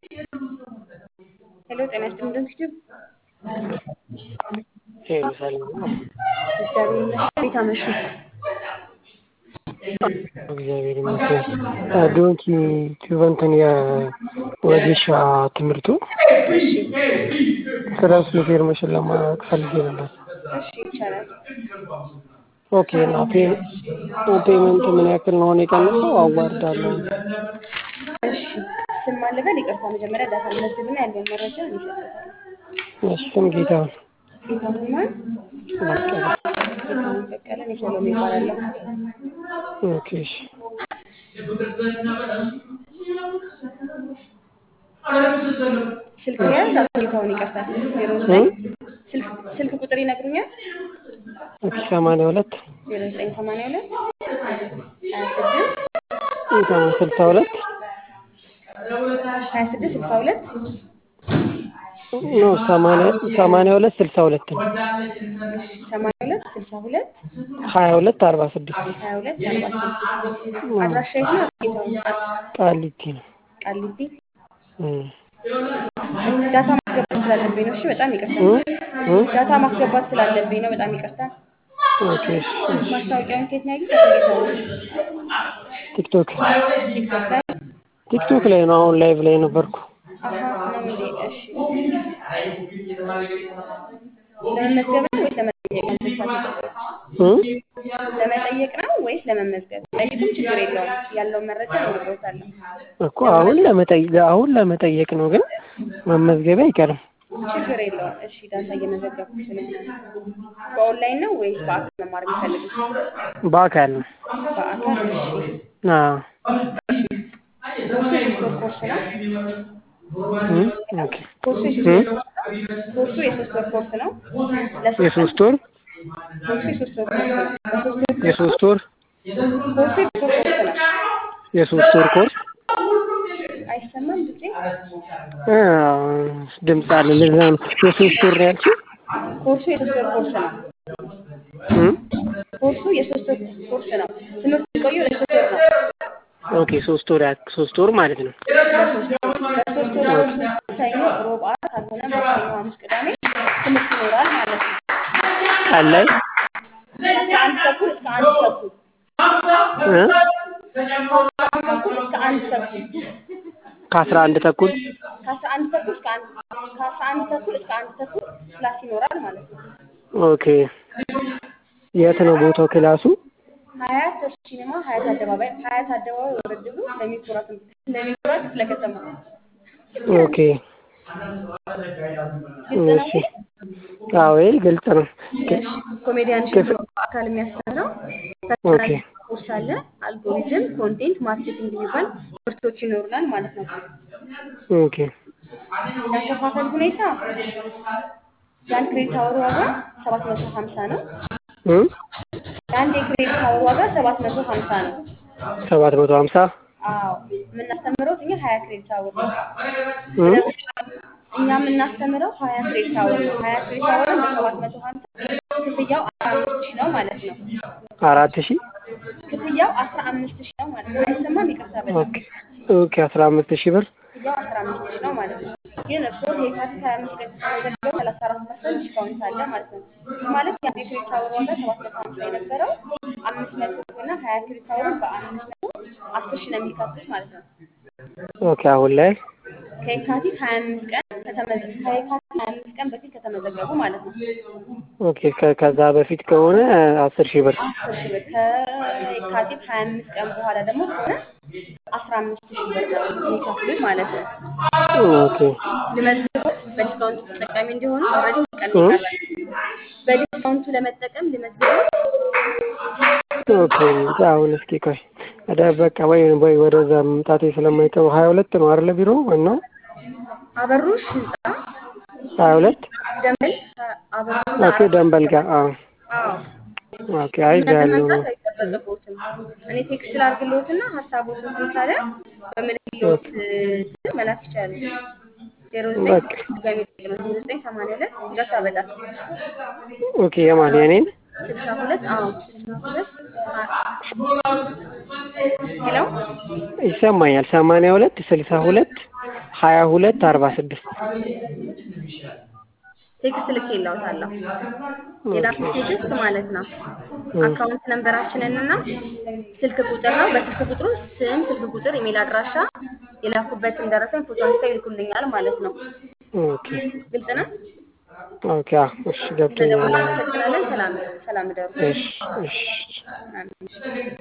ሄሎ ጤና ይስጥልኝ እንደምሽቱ ሄሎ ሰላም ነው? እግዚአብሔር ይመስገን። እንዴት አመሹ? እግዚአብሔር ይመስገን። ዶንኪ ቲዩብ እንትን የወጌሻ ትምህርቱ እሺ ስለ እሱ ኢንፎርሜሽን ለማወቅ ፈልጌ ነበር። እሺ ይቻላል። ኦኬ እና ፔመንት ምን ያክል ነው አሁን የቀነሰው? አዋርዳለሁ። እሺ ስም ማለበል ይቅርታ፣ መጀመሪያ ዳታ መዝግብና ያለውን መረጃ ይሰጣል። እሺ ስም ጌታሁን ጌታሁን ማን? በቀለ። ጌታሁን በቀለ። እኔ ሰሎሜ እባላለሁ። ኦኬ እሺ ስልክ ያዝ አቶ ጌታሁን ይቅርታ፣ ዜሮ ዘጠኝ ስልክ ስልክ ቁጥር ይነግሩኛል? ኦኬ ሰማንያ ሁለት ዜሮ ዘጠኝ ሰማንያ ሁለት ሀያ ስድስት ስልሳ ሁለት ሀያ ስድስት ስልሳ ሁለት ኖ ሰማንያ ሰማንያ ሁለት ስልሳ ሁለት ነው። ሰማንያ ሁለት ስልሳ ሁለት ሀያ ሁለት አርባ ስድስት ሀያ ሁለት አርባ ስድስት አድራሻ የት ነው? ጌታሁን ቃሊቲ ነው። ቃሊቲ እም። ዳታ ማስገባት ስላለብኝ ነው። እሺ በጣም ይቅርታ። እም? ዳታ ማስገባት ስላለብኝ ነው። በጣም ይቅርታ። ኦኬ እሺ እሺ። ማስታወቂያውን ከየት ነው ያዩት? አቶ ጌታሁን ቲክቶክ ቲክቶክ ላይ ቲክቶክ ላይ ነው። አሁን ላይቭ ላይ ነበርኩ። አሀ ነው እንዴ? እሺ ለመመዝገብ ነው ወይስ ለመጠየቅ ነው? ስልሳ እም? ለመጠየቅ ነው ወይስ ለመመዝገብ? ጠይቁም ችግር የለውም። ያለውን መረጃ እነግሮታለሁ። እኮ አሁን ለመጠየቅ አሁን ለመጠየቅ ነው፣ ግን መመዝገቢያ አይቀርም። ችግር የለውም። እሺ ዳታ እየመዘገብኩ ስለሆነ ነው። በኦንላይን ነው ወይስ በአካል መማር የሚፈልጉት? በአካል ነው። በአካል እሺ። አዎ። ኮርሱ የሶስት ወር ኮርስ ነው። እም? ኦኬ ኮርሱ የሶስት እም? ወር ኮርስ ነው። ኮርሱ የሶስት ወር ኮርስ ነው። ለሶስት ቀን የሶስት ወር ኮርሱ የሶስት ወር ኮርስ ነው። በሶስት ወር ኮርስ የሶስት ወር ኮርሱ የሶስት ወር ኮርስ ነው። የሶስት ወር ኮርስ አይሰማም ድምጼ? አ፣ ድምፅ አለ። ለዛ ነው የሶስት ወር ነው ያልሽኝ? ኮርሱ የሶስት ወር ኮርስ ነው። እም? ኮርሱ የሶስት ወር ኮርስ ነው። ትምህርት የሚቆየው ለሶስት ወር ነው። ኦኬ ሶስት ወር ያክ ሶስት ወር ማለት ነው። ለሶስት ወር በሶስት ወር ኮርስ ውስጥ ሰኞ፣ ሮብ፣ ዓርብ ካልሆነ ማክሰኞ፣ ሐሙስ፣ ቅዳሜ ትምህርት ይኖራል ማለት ነው። ቀን ላይ ከአስራ አንድ ተኩል እስከ አንድ ተኩል እ? ተኩል እስከ አንድ ተኩል ከአስራ አንድ ተኩል ከአስራ አንድ ተኩል እስከ አንድ ከአስራ አንድ ተኩል እስከ አንድ ተኩል ክላስ ይኖራል ማለት ነው። ኦኬ። የት ነው ቦታው ክላሱ? ሀያት ተርች ሲኒማ ሀያት አደባባይ ሀያት አደባባይ ወረድ ብሎ ለሚኩራ ትምህርት ለሚኩራ ክፍለ ከተማ ኦኬ ግልጽ ነው። እሺ። አዎ ይሄ ግልጽ ነው። እሺ ኮሜዲያን ሽብሮ በአካል የሚያስተምረው ፐርሰናል ኦኬ ኮርስ አለ። አልጎሪዝም፣ ኮንቴንት ማርኬቲንግ የሚባል ኮርሶች ይኖሩናል ማለት ነው። ኦኬ ያከፋፈል ሁኔታ የአንድ ክሬዲት አወር ዋጋ ሰባት መቶ ሀምሳ ነው። እ? የአንድ የክሬዲት አወር ዋጋ ሰባት መቶ ሀምሳ ነው። ሰባት መቶ ሀምሳ አዎ የምናስተምረው እኛ ሀያ ክሬዲት አወር ነው። እ? እኛ የምናስተምረው ሀያ ክሬዲት አወር ነው። ሀያ ክሬዲት አወርን በሰባት መቶ ሀምሳ ክፍያው አስራ አምስት ሺህ ነው ማለት ነው። አራት ሺህ ክፍያው አስራ አምስት ሺህ ነው ማለት ነው። አይሰማም? ይቅርታ በጣም ኦኬ ኦኬ አስራ አምስት ሺህ ብር ክፍያው አስራ አምስት ሺህ ነው ማለት ነው። ግን እርስዎ የካቲት ሀያ አምስት ቀን ከተመዘገቡ ሰላሳ አራት ፐርሰንት ዲስካውንት አለ ማለት ነው። ይህ ማለት የአንድ የክሬዲት አወር ዋጋ ሰባት መቶ ሀምሳ የነበረው አምስት መቶ እና ሀያ ክሬዲት አወርን በአምስት መቶ አስር ሺህ ነው የሚከፍሉት ማለት ነው። ኦኬ አሁን ላይ ከየካቲት ሀያ አምስት ቀን ከተመዘ ከየካቲት ሀያ አምስት ቀን በፊት ከተመዘገቡ ማለት ነው። ኦኬ ከ- ከዛ በፊት ከሆነ አስር ሺህ ብር አስር ሺህ ብር ከየካቲት ሀያ አምስት ቀን በኋላ ደግሞ ከሆነ አስራ አምስት ሺህ ብር ነው የሚከፍሉት ማለት ነው። ኦኬ ልመዝግቦት በዲስካውንቱ ተጠቃሚ እንዲሆኑ ኦልሬዲ ቀን እ? ይቀራል። በዲስካውንቱ ለመጠቀም ልመዝግቦት ኦኬ አሁን እስኪ ቆይ ወደ በቃ ወይ ወይ ወደዛ መምጣቴ ስለማይቀሩ ሀያ ሁለት ነው አይደለ ቢሮ ዋናው አበሩሽ ህንፃ ሀያ ሁለት ደንበል አበሩሽ ኦኬ ደንበል ጋር አዎ አዎ ኦኬ አይ እዛ እናንተ ያለው መምጣት አይጠበቅቦትም። እኔ ቴክስት ላድርግልዎትና ሀሳቦትን ካለ በምልክልዎት ስልክ መላክ ይቻላል። ዜሮ ዘጠኝ በቃ ድጋሚ ዜሮ ዘጠኝ ሰማንያ ሁለት ይቅርታ በጣም ኦኬ የማን የኔን ስልሳ ሁለት አዎ ስልሳ ሁለት ሄሎ ይሰማኛል ሰማንያ ሁለት ስልሳ ሁለት ሀያ ሁለት አርባ ስድስት ቴክስት ልኬልዎታለሁ። የላኩት ቴክስት ማለት ነው። እ አካውንት ነንበራችንን እና ስልክ ቁጥር ነው። በስልክ ቁጥሩ ስም፣ ስልክ ቁጥር፣ ኢሜል አድራሻ የላኩበትን ደረሰኝ ፎቶ አንስተው ይልኩልኛል ማለት ነው። ኦኬ ግልጽ ነው። ኦኬ አዎ እሺ ገብቶኛል። ስለደወሉ እናመሰግናለን። ሰላም ሰላም እደሩ። እሺ እሺ አሜን።